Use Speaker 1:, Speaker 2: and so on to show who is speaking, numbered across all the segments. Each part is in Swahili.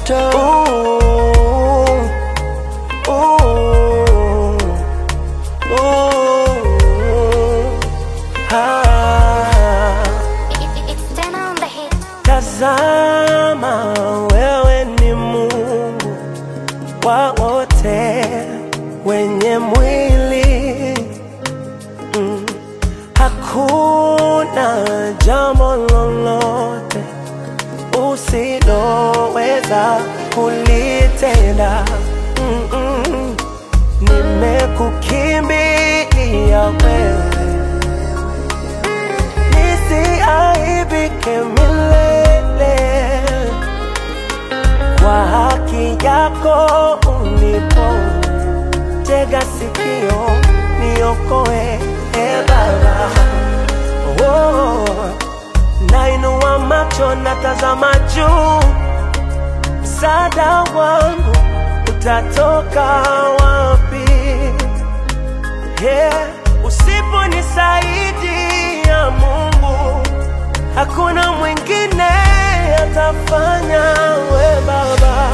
Speaker 1: moto
Speaker 2: Ooh, ooh, ooh, ah.
Speaker 3: It's ten on the hit.
Speaker 2: Tazama, wewe ni Mungu wa wote wenye mwili mm. Hakuna jambo lolote usiloweza kulitenda mm -mm. Nimekukimbilia wewe nisiaibike milele kwa haki yako unipo tega sikio niokoe e Baba oh, nainua macho natazama juu msaada wangu utatoka wapi yeah. Usiponisaidia Mungu, hakuna mwingine atafanya. We Baba,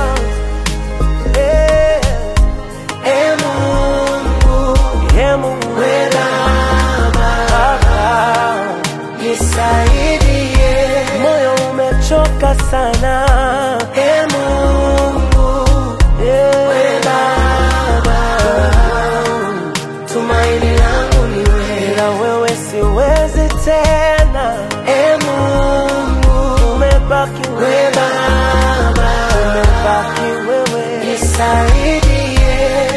Speaker 2: yeah. E Mungu, e Mungu, we Baba, nisaidie, moyo umechoka sana. E Mungu, yeah. we Baba tumaini langu ni wewe, ila wewe siwezi tena. E Mungu, umebaki wewe Baba, umebaki wewe, nisaidie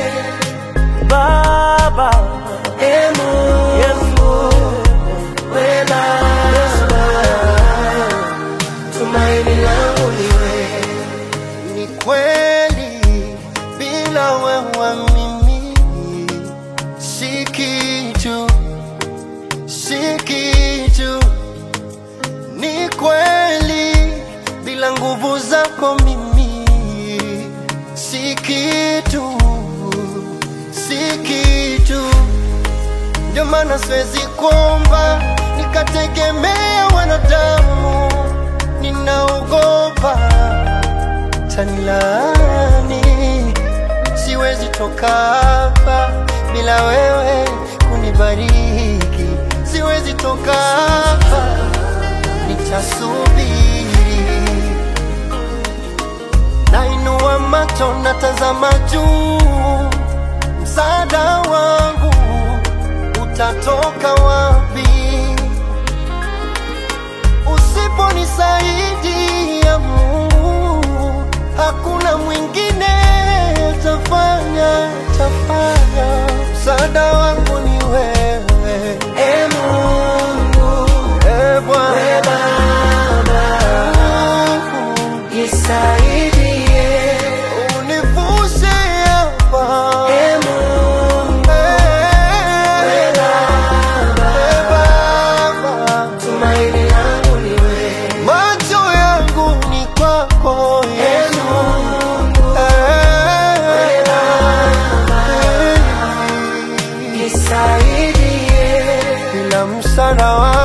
Speaker 2: Baba. E Mungu, Yesu, wewe Baba, tumaini langu ni wewe.
Speaker 1: Ni kweli bila wewe mimi si kitu, si kitu. Ni kweli bila nguvu zako mimi si kitu, si kitu. Ndio maana siwezi kuomba nikategemea wanadamu, ninaogopa tanilani. Siwezi toka hapa bila wewe kunibariki, siwezi toka hapa, nitasubiri. Nainua macho natazama juu, msaada wangu utatoka wapi? Usiponisaidia Mungu, hakuna mwingine tafanya, tafanya. Msaada wangu ni wewe,
Speaker 2: E Mungu,
Speaker 1: e Bwana.
Speaker 2: we Baba, nisaidie.
Speaker 1: Univushe hapa,
Speaker 2: E Mungu,
Speaker 1: Eh, eh, Baba.
Speaker 2: tumaini langu ni wewe.
Speaker 1: Macho yangu ni kwako
Speaker 2: E
Speaker 1: Yesu.
Speaker 2: Mungu,
Speaker 1: Eh, eh,
Speaker 2: nisaidie.
Speaker 1: bila msaada wako